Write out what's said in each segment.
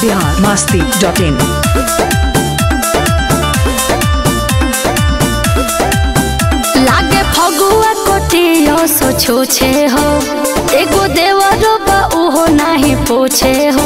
Bihar Masti dot in लागे फगुआ कोटियो सो छूछे हो एगो देवरो बा उहो नाही पूछे हो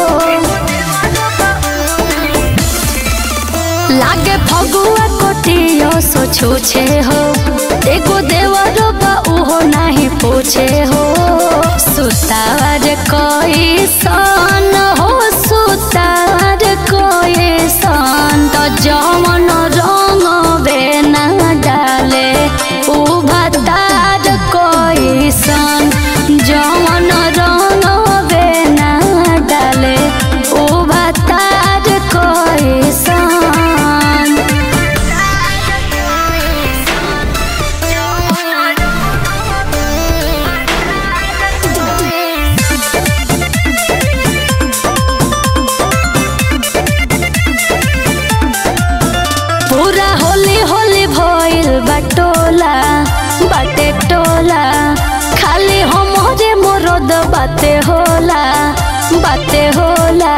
लागे फगुआ कोटियो सो छूछे हो एगो देवरो बा उहो नाही पूछे हो सुतार कोई सन हो सुतार कोई सन तो जमन रंग बेना डाले उ भतार कोई सन जमन रंग बेना डाले उ भतार कोई सन पूरा होली होली भइल बटोला बाटे टोला खाली हमरे मोरद बाते होला बाते होला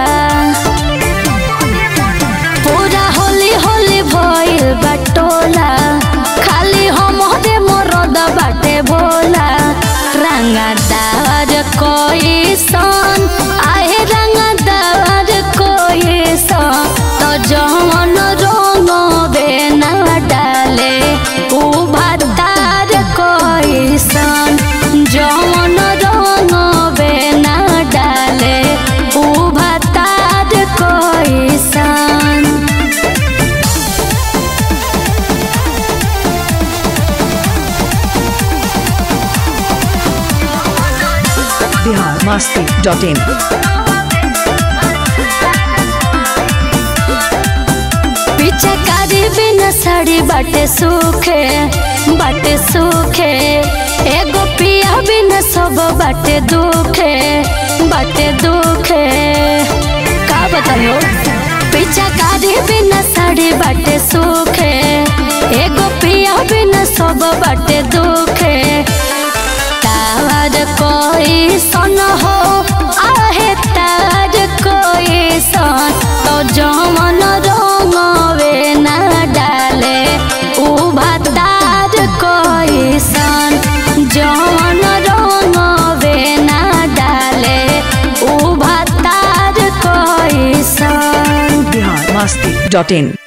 पूरा होली होली भइल बटोला खाली हमरे मोरद बाटे भोला रंगदार कोई सन आहे रंगदार कोई सन तो जवन रंग बेना डाले उ भतार कोई सन जवन रंग बेना डाले उ भतार कोई सन बिहार मस्ती डॉट इन पीछे कारी बिना साड़ी बाटे सूखे बाटे सूखे एगो पिया बिना सब बाटे दुखे बाटे दुखे का बतायो पीछे कारी बिना साड़ी बाटे सूखे एगो पिया बिना सब बाटे दुखे तार कोई सन हो आहे तार कोई सन तो जमन रंगवे ना डाले उ भतार कोई सन जमन रंगवे ना डाले उ भतार कोई सन बिहार मस्ती डॉट इन